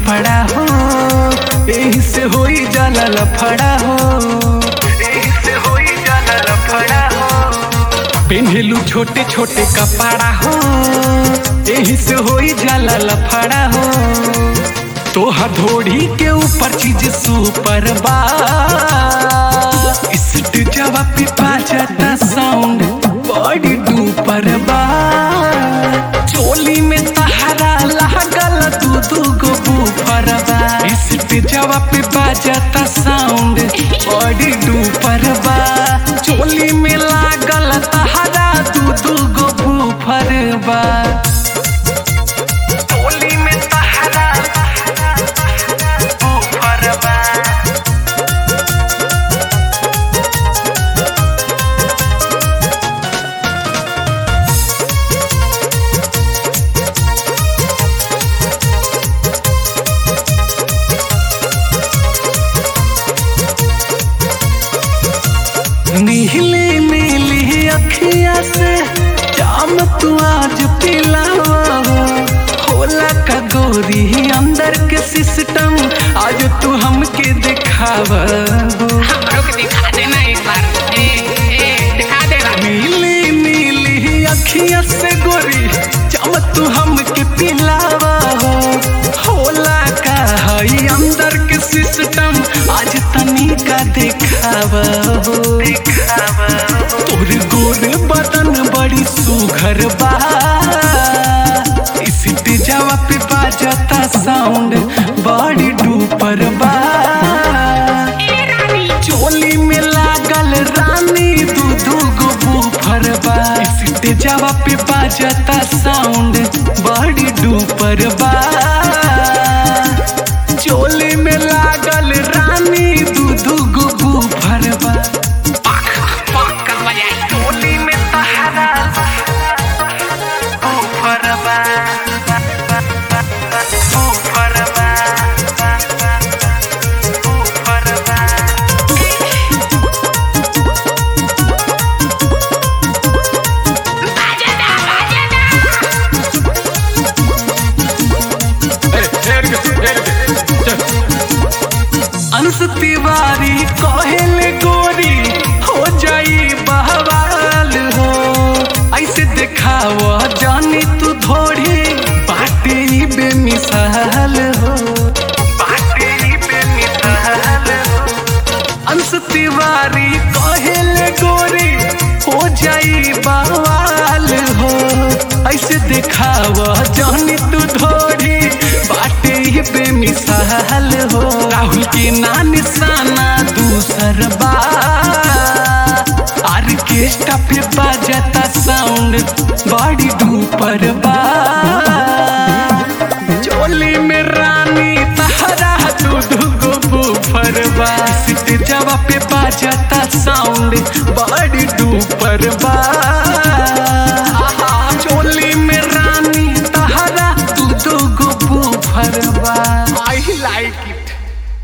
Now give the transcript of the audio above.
कपड़ा हो यही से होई जाला लफड़ा हो यही से होई जाला लफड़ा हो पेन्हेलू छोटे छोटे कपड़ा हो यही से होई जाला लफड़ा हो तोहर धोड़ी के ऊपर चीज सुपर बा इस्ट जवाब पे बाजता साउंड बॉडी डूपर बा चोली में तहरा लागल दू दू गो बूफर बा इस्ट जवाब पे बाजता साउंड बॉडी डूपर बा चोली में लागल तहरा दू दू गो बूफर बा चोली में तहरा बूफर बा नीली नीली अखिया से जाम तू आज पिलावा होला का गोरी अंदर के सिस्टम आज तू हमके दिखावा हमरो के दिखा देना एक बार ए ए दिखा देना नीली नीली अखिया से गोरी जाम तू हमके पिलावा होला का हई अंदर के सिस्टम आज तनी का दिखावा दिखावा तोर गोर बदन बड़ी सुघर बा इस जवा पे बाजता साउंड बड़ी डूपर बा ए रानी चोली में लागल रानी दू दू गो बूफर बा इस जवा पे बाजता साउंड बड़ी डूपर बा चोली में लागल रानी दू दू गो बूफर बा पाक पाक कर बजाए चोली में तहरा बूफर बा बूफर बा बूफर बा बाजना बाजना अंश तिवारी कहेले गोरी हो जाई बहवाल हो ऐसे देखाव जानी तू थोड़ी बाटे ही बेमिसाल हो बाटे ही बेमिसाल हो अंश तिवारी कहेले गोरी हो जाई बवाल हो ऐसे देखाव जानी तू थोड़ी बाटे ही बेमिसाल हो राहुल के ना निशाना दूसर बा आर्केस्ट्रा पे बाजता साउंड बड़ी डूपर बा चोली में रानी तहरा दूध गो बूफर बा सिट जवा पे बाजता साउंड बड़ी डूपर बा चोली में रानी तहरा दूध गो बूफर बा आई लाइक इट